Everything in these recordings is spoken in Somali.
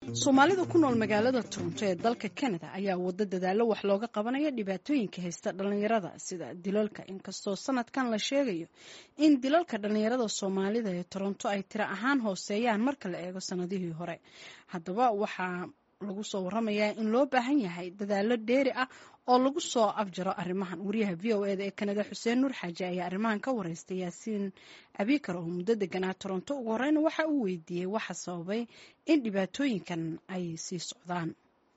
soomaalida ku nool magaalada toronto ee dalka canada ayaa wado dadaalo wax looga qabanaya dhibaatooyinka haysta dhalinyarada sida dilalka inkastoo sanadkan la sheegayo in dilalka dhalinyarada soomaalida ee toronto ay tiro ahaan hooseeyaan marka la eego sanadihii hore haddaba waxaa lagu soo waramayaa in loo baahan yahay dadaalo dheeri ah oo lagu soo afjaro arrimahan wariyaha v o eda ee kanada xuseen nuur xaaji ayaa arrimahan ka wareystay yaasiin abikar oo muddo deganaa toronto ugu horeyna waxa uu weydiiyey waxa sababay in dhibaatooyinkan ay sii socdaan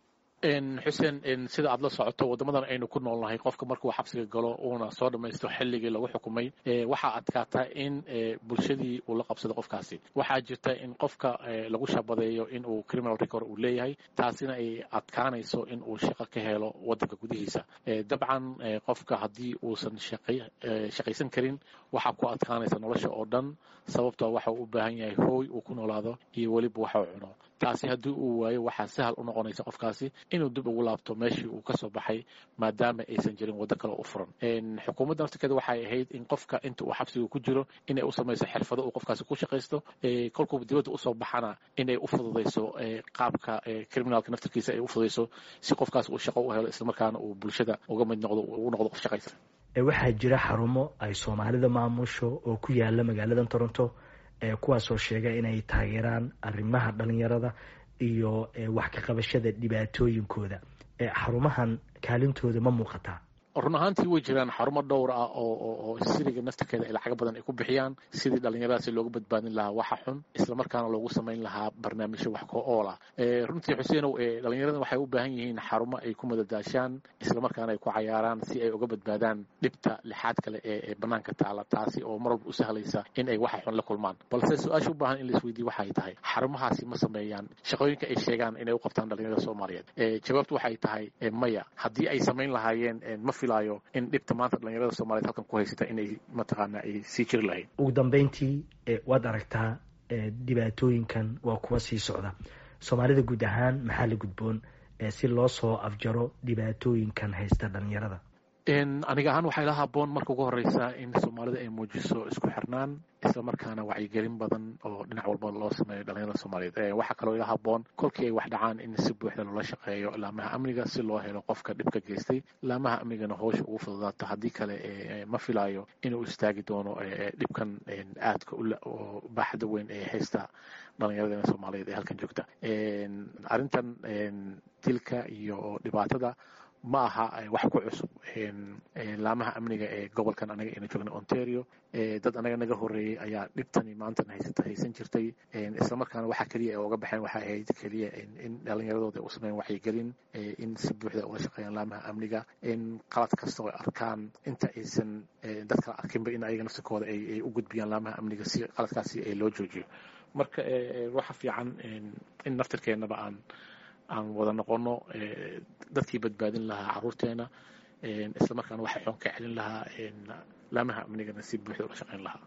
xuseen sida aad la socoto waddamadan aynu ku noolnahay qofka markuu xabsiga galo uuna soo dhammaysto xilligii lagu xukumay waxaa adkaata in bulshadii uu la qabsado qofkaasi waxaa jirta in qofka lagu shabadeeyo in uu criminal record uu leeyahay taasina ay adkaanayso in uu shaqo ka helo waddanka gudihiisa dabcan qofka haddii uusan shaqaysan karin waxaa ku adkaanaysa nolosha oo dhan sababtoo waxa uu u baahan yahay hooy uu ku noolaado iyo weliba waxa uu cuno taasi haddii uu waayo waxaa sahal u noqonaysa qofkaasi inuu dib ugu laabto meeshii uu ka soo baxay maadaama aysan jirin waddo kale u furan xukuumadda naftirkeeda waxay ahayd in qofka inta uu xabsiga ku jiro inay u samayso xirfado uu qofkaasi ku shaqaysto kolkuu dibadda usoo baxana inay u fududayso qaabka criminalka naftirkiisa ay u fududayso si qofkaas uu shaqo u helo islamarkaana uu bulshada uga mid noqdo ugu noqdo qof shaqaysta waxaa jira xarumo ay soomaalida maamusho oo ku yaala magaalada toronto kuwaasoo sheega inay taageeraan arrimaha dhalinyarada iyo wax ka qabashada dhibaatooyinkooda xarumahan kaalintooda ma muuqataa run ahaantii way jiraan xarumo dhowr ah oo siriga naftirkeeda ay lacago badan ay ku bixiyaan sidii dhallinyaradaasi looga badbaadin lahaa waxa xun islamarkaana loogu samayn lahaa barnaamijyo wax ko ool ah runtii xuseenow dhallinyarada waxay u baahan yihiin xarumo ay ku madadaashaan islamarkaana ay ku cayaaraan si ay uga badbaadaan dhibta lixaad kale ee banaanka taala taasi oo mar walba u sahlaysa in ay waxa xun la kulmaan balse su-aasha u baahan in laisweydiye waxay tahay xarumahaasi ma sameeyaan shaqooyinka ay sheegaan inay u qabtaan dhallinyarada soomaaliyeed jawaabtu waxay tahay maya haddii ay samayn lahaayeen ma filayo in dhibta maanta dhalinyarada soomaliyeed halkan ku haysata inay mataqaana ay sii jiri lahayd ugu dambeyntii waad aragtaa dhibaatooyinkan waa kuwa sii socda soomaalida guud ahaan maxaa la gudboon si loo soo afjaro dhibaatooyinkan haysta dhalinyarada aniga ahaan waxay la haboon marka ugu horeysa in soomaalida ay muujiso isku xirnaan islamarkaana wacyigelin badan oo dhinac walba loo sameeyo dhalinyarada soomaaliyeed waxaa kaloo ila haboon kolkii ay wax dhacaan in si buuxda loola shaqeeyo laamaha amniga si loo helo qofka dhibka geystay laamaha amnigana howsha ugu fududaato haddii kale ma filayo inuu istaagi doono dhibkan aadka oo baaxda weyn ee haysta dhalinyaradena soomaaliyeed ee halkan joogta arrintan dilka iyo dhibaatada ma aha wax ku cusub laamaha amniga ee gobolkan anaga ayna joogna ontario dad anaga naga horeeyey ayaa dhibtani maantan haysata haysan jirtay islamarkaana waxa keliya ay uga baxeen waxay ahayd keliya in dhalinyaradooda u sameyn waxyigelin in si buuxda uga shaqeeyaan laamaha amniga in qalad kasta oo arkaan inta aysan dad kala arkinba in ayaga naftirkooda ay u gudbiyaan laamaha amniga si qaladkaasi loo joojiyo marka waxa fiican in naftirkeennaba aan aan wada noqono dadkii badbaadin lahaa caruurteena islamarkaana waxa xoon ka celin lahaa laamaha amnigana si buuxda ula shaqeyn lahaa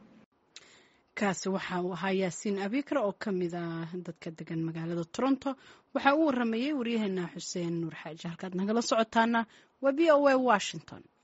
kaasi waxa uu ahaa yaasiin abikar oo ka mid ah dadka degan magaalada toronto waxaa uu waramayey waryaheena xuseen nuur xaaji halkaad nagala socotaana waa v o a washington